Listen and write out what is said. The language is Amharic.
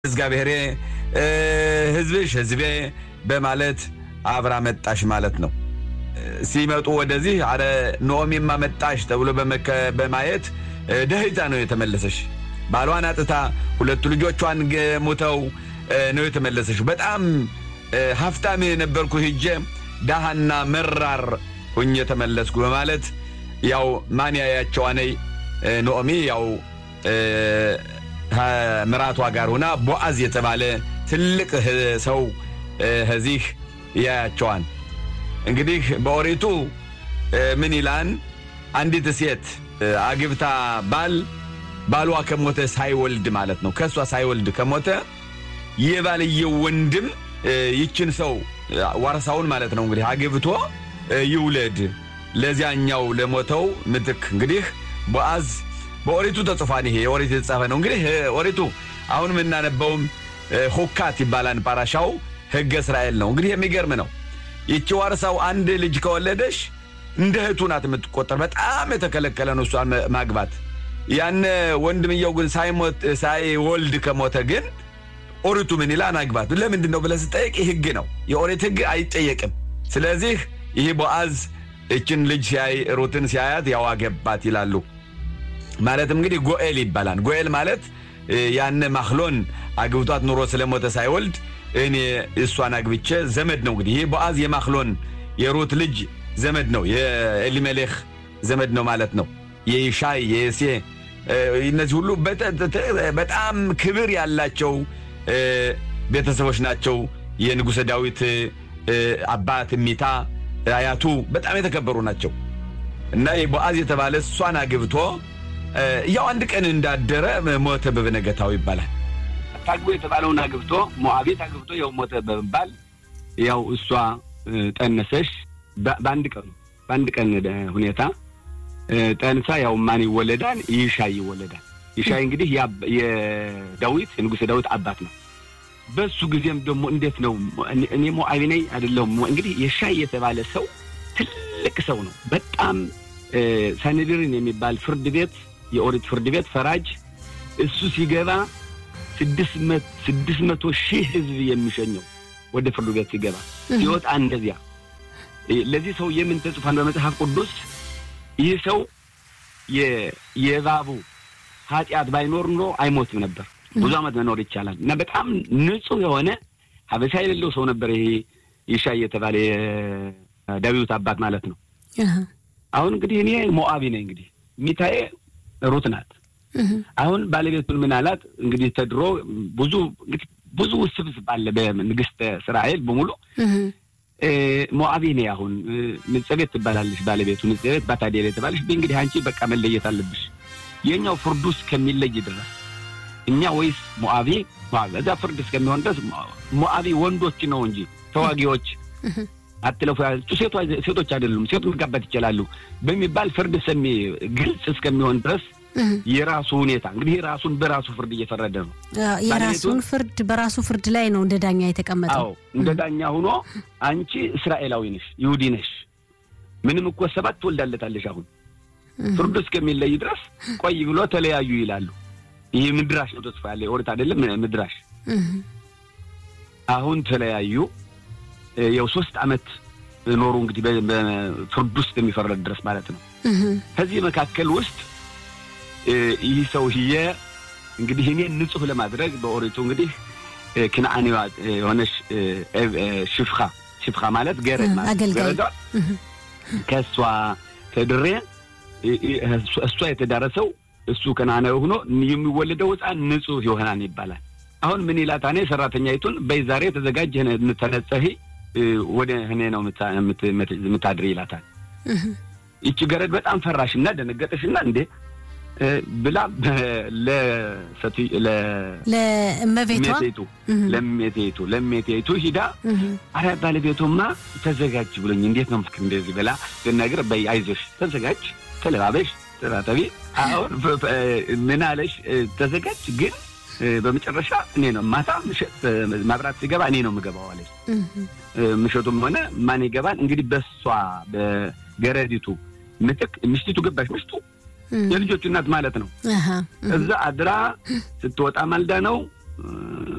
እግዚአብሔሬ ሕዝብሽ ሕዝቤ በማለት አብራ መጣሽ ማለት ነው። ሲመጡ ወደዚህ አረ ኖኦሚማ መጣሽ ተብሎ በማየት ደህይታ ነው የተመለሰሽ። ባሏን አጥታ ሁለቱ ልጆቿን ሙተው ነው የተመለሰሽ። በጣም ሀብታም የነበርኩ ሂጄ ዳሃና መራር ሁኜ ተመለስኩ በማለት ያው ማን ያያቸው አነይ ኖኦሚ ያው ምራቷ ጋር ሆና ቦአዝ የተባለ ትልቅ ሰው ከዚህ ያያቸዋን። እንግዲህ በኦሪቱ ምን ይላን? አንዲት ሴት አግብታ ባል ባሏ ከሞተ ሳይወልድ ማለት ነው። ከእሷ ሳይወልድ ከሞተ የባልየው ወንድም ይችን ሰው ዋርሳውን ማለት ነው እንግዲህ አግብቶ ይውለድ ለዚያኛው ለሞተው ምትክ። እንግዲህ ቦአዝ በኦሪቱ ተጽፏን። ይሄ የኦሪት የተጻፈ ነው። እንግዲህ ኦሪቱ አሁን የምናነበውም ሁካት ይባላል። ፓራሻው ሕገ እስራኤል ነው። እንግዲህ የሚገርም ነው። ይቺ ዋርሳው አንድ ልጅ ከወለደሽ እንደ እህቱ ናት የምትቆጠር። በጣም የተከለከለ ነው እሷን ማግባት። ያነ ወንድምየው ግን ሳይወልድ ከሞተ ግን ኦሪቱ ምን ይላል? አግባት። ለምንድን ነው ብለህ ስጠይቅ ሕግ ነው የኦሪት ሕግ አይጠየቅም። ስለዚህ ይህ ቦአዝ እችን ልጅ ሲያይ ሩትን ሲያያት ያው አገባት ይላሉ። ማለትም እንግዲህ ጎኤል ይባላል። ጎኤል ማለት ያነ ማክሎን አግብቷት ኑሮ ስለሞተ ሳይወልድ እኔ እሷን አግብቼ ዘመድ ነው። እንግዲህ ይህ ቦአዝ የማክሎን የሩት ልጅ ዘመድ ነው፣ የኤሊሜሌክ ዘመድ ነው ማለት ነው። የይሻይ የሴ እነዚህ ሁሉ በጣም ክብር ያላቸው ቤተሰቦች ናቸው። የንጉሠ ዳዊት አባት ሚታ አያቱ በጣም የተከበሩ ናቸው እና ቦአዝ የተባለ እሷን አግብቶ ያው አንድ ቀን እንዳደረ ሞተ በበነገታው ይባላል። ታግቦ የተባለውን አግብቶ ሞዓቤት አግብቶ ያው ሞተ በመባል ያው እሷ ጠነሰሽ። በአንድ ቀኑ በአንድ ቀን ሁኔታ ጠንሳ ያው ማን ይወለዳል? ይሻይ ይወለዳል። ይሻይ እንግዲህ የዳዊት የንጉሥ ዳዊት አባት ነው። በሱ ጊዜም ደግሞ እንዴት ነው እኔ ሞዓቢ ነኝ አይደለሁም። እንግዲህ የሻይ የተባለ ሰው ትልቅ ሰው ነው። በጣም ሳንድርን የሚባል ፍርድ ቤት የኦሪት ፍርድ ቤት ፈራጅ እሱ ሲገባ ስድስት መቶ ሺህ ሕዝብ የሚሸኘው ወደ ፍርድ ቤት ሲገባ ሲወጣ እንደዚያ። ለዚህ ሰው የምን ተጽፏን በመጽሐፍ ቅዱስ ይህ ሰው የእባቡ ኃጢአት ባይኖር ኑሮ አይሞትም ነበር፣ ብዙ ዓመት መኖር ይቻላል። እና በጣም ንጹሕ የሆነ ሀበሻ የሌለው ሰው ነበር። ይሄ ይሻይ የተባለ የዳዊት አባት ማለት ነው። አሁን እንግዲህ እኔ ሞዓቢ ነኝ። እንግዲህ ሚታዬ ሩት ናት። አሁን ባለቤቱን ምን አላት? እንግዲህ ተድሮ ብዙ እንግዲህ ብዙ ውስብስብ አለ በንግሥተ እስራኤል በሙሉ ሞዓቢ ነኝ። አሁን ንጸቤት ትባላለች ባለቤቱ ንጸቤት ባታዴር የተባለች እንግዲህ አንቺ በቃ መለየት አለብሽ የኛው ፍርዱ እስከሚለይ ድረስ እኛ ወይስ ሞዓቢ እዛ ፍርድ እስከሚሆን ድረስ ሞዓቢ ወንዶች ነው እንጂ ተዋጊዎች አትለፉ ሴቶች አይደሉም፣ ሴት መጋባት ይችላሉ በሚባል ፍርድ ሰሚ ግልጽ እስከሚሆን ድረስ የራሱ ሁኔታ እንግዲህ ራሱን በራሱ ፍርድ እየፈረደ ነው። የራሱን ፍርድ በራሱ ፍርድ ላይ ነው እንደ ዳኛ የተቀመጠው። አዎ እንደ ዳኛ ሆኖ አንቺ እስራኤላዊ ነሽ፣ ይሁዲ ነሽ፣ ምንም እኮ ሰባት ትወልዳለታለሽ። አሁን ፍርዱ እስከሚለይ ድረስ ቆይ ብሎ ተለያዩ ይላሉ። ይህ ምድራሽ ነው ተጽፎ ያለ ኦሪት አይደለም ምድራሽ። አሁን ተለያዩ። ያው ሶስት ዓመት ኖሩ እንግዲህ በፍርድ ውስጥ የሚፈረድ ድረስ ማለት ነው። ከዚህ መካከል ውስጥ ይህ ሰውዬ እንግዲህ እኔን ንጹሕ ለማድረግ በኦሪቱ እንግዲህ ክነዓኔዋ የሆነች ሽፍኻ ሽፍኻ ማለት ገረድ ማለት ገረዷ ከእሷ ተድሬ እሷ የተዳረሰው እሱ ከነዓናዊ ሆኖ የሚወለደው ሕፃን ንጹሕ ይሆናል ይባላል። አሁን ምን ይላት እኔ ሰራተኛይቱን በይ ዛሬ ተዘጋጅ ተነጸሂ ወደ እኔ ነው የምታድር ይላታል። ይቺ ገረድ በጣም ፈራሽና ደነገጠሽና እንዴ ብላ ለእመቤቷ ለሜቴቱ ለሜቴቱ ሂዳ አረ ባለቤቱማ ተዘጋጅ ብሎኝ እንዴት ነው ምክር እንደዚህ ብላ ብነግር በይ አይዞሽ ተዘጋጅ ተለባበሽ ተራጠቢ አሁን ምን አለሽ ተዘጋጅ ግን በመጨረሻ እኔ ነው ማታ ምሽት ማብራት ሲገባ እኔ ነው የምገባው አለች። ምሽቱም ሆነ ማን ይገባል እንግዲህ በሷ በገረዲቱ ምትክ ምሽቲቱ ገባሽ ምሽቱ የልጆቹ እናት ማለት ነው። እዛ አድራ ስትወጣ ማልዳ ነው